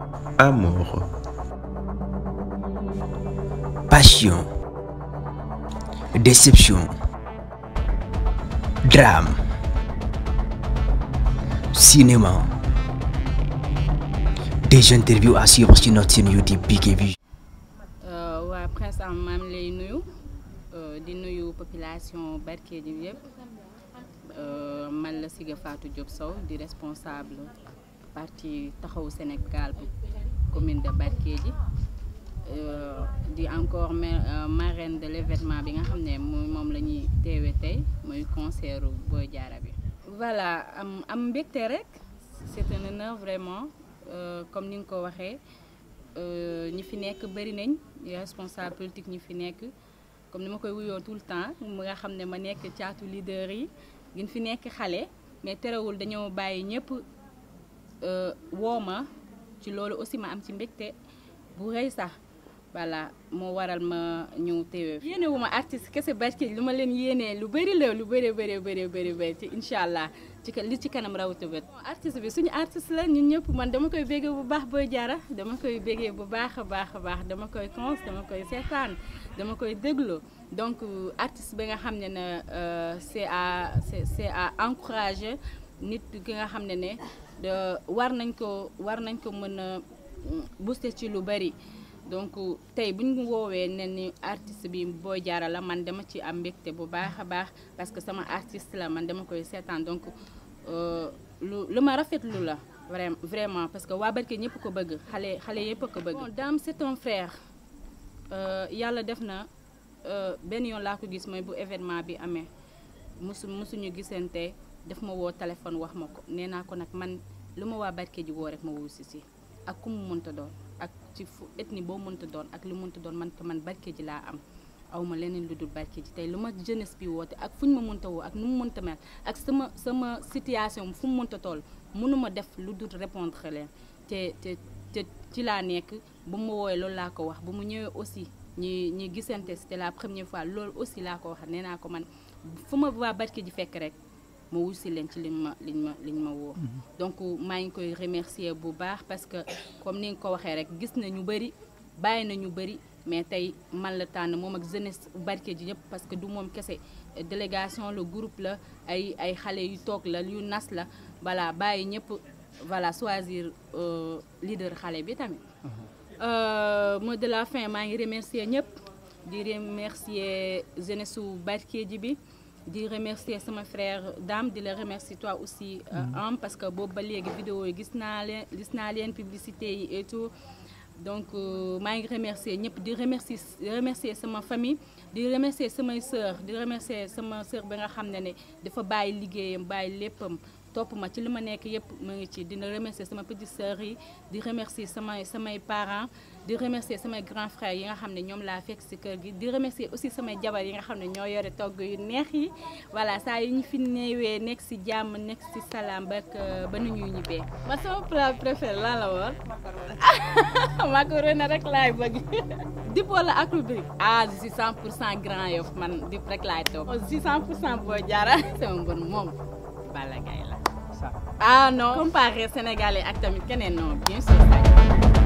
amour, passion, déception, drame, cinéma. Des interviews à suivre sur notre chaîne YouTube Big Vision. waa Prince am maa ngi lay nuyu di nuyu population Barkédji bi yëpp man la Siga Fatou Diop Sow di responsable parti taxawu Sénégal bu commune de Barkédji di encore marraine de l'événement bi nga xam ne moom la ñuy teewe tey muy concert Boy Diarra bi voilà am am mbégte rek c'est un honneur vraiment comme ni nga ko waxee ñi fi nekk bëri nañ responsable politique ñi fi nekk comme ni ma koy wuyoo tout le temps mu nga xam ne ma nekk caatu leader yi gin fi nekk xale mais terewul dañoo bàyyi ñëpp woo ma ci loolu aussi ma am ci mbégte bu rëy sax voilà moo waral ma ñëw teewee yéene wu ma artiste kese Barkédji lu ma leen yéenee lu bëri la lu bëri bëri bëri bëri bëri ci incha allah ci li ci kanam rawatu bët artiste bi suñu artiste la ñun ñëpp man dama koy béggee bu baax Boy Diarra dama koy béggee bu baax a baax a baax dama koy cons dama koy seetaan dama koy déglu donc artiste bi nga xam ne ne c'est à c'est c'est à encourager nit ki nga xam ne ne war nañ ko war nañ ko mën a booster ci lu bëri donc tey bu ñu woowee ne ni artiste bi Boy Diarra la man dama ci am mbégte bu baax a baax parce que sama artiste la man dama koy seetaan donc lu lu ma rafetlu la vraiment vraiment parce que waa Barkédji ñëpp ko bëgg xale xale yëpp ko bëgg. bon Dame c'est un frère yàlla def na benn yoon laa ko gis mooy bu événement bi amee musu musuñu gisante daf ma woo téléphone wax ma ko nee naa ko nag man lu ma waa Barkédji woo rek ma wuyu si si ak ku mu mënta doon. ak ci fu ethnie boo mënta doon ak lu mënta doon man ko man Barkédji laa am aw ma leneen lu dul Barkédji tey lu ma jeunesse bi woote ak fu ñu ma mënta woo ak nu mu mënta mel ak sama sama situation fu mu mënta toll mënuma def lu dul répondre leen te te te ci laa nekk bu ma woowee loolu laa ko wax bu mu ñëwee aussi ñi ñi gisante c'était la première fois loolu aussi laa ko wax nee naa ko man fu ma waa Barkédji fekk rek ma wusi leen ci liñ ma liñ ma liñ ma woo donc maa ngi koy remercier bu baax parce que comme ni nga ko waxee rek gis na ñu bëri bàyyi na ñu bëri mais tey man la tànn moom ak jeunesse Barkédji ñëpp parce que du moom kese délégation le groupe la ay ay xale yu toog la yu nas la voilà bàyyi ñëpp voilà choisir leader xale bi tamit mot de la fin maa ngi remercier ñëpp di remercier jeunesse su Barkédji bi di remercier sama frère Dame di la remercier toi aussi am parce que boobu ba léegi vidéo yi gis naa leen gis naa leen publicité yi et tout donc maa ngi remercier ñëpp di remercier remercier sama famille di remercier samay sœur di remercier sama sœur bi nga xam ne ne dafa bàyyi liggéeyam bàyyi léppam topp ma ci li ma nekk yëpp mu ngi ci dina remercier sama petite sœur yi di remercier samay samay parents di remercier samay grand frère yi nga xam ne ñoom laa fekk ci kër gi di remercier aussi samay jabar yi nga xam ne ñoo yore togg yu neex yi voilà saa yi ñu fi néewee nekk ci jàmm nekk ci salaam ba ba nu ñuy ñibbee. ma sama plat préféré laa la woon macaroni rek laay bëgg dip wala ak rubrique ah je suis 100 pour cent Grand Yoff man dip rek laay toog je suis 100 pour cent Boy Diarra sama mbër moom Balla Gaye la ah non comparé sénégalais ak tamit keneen non bien sûr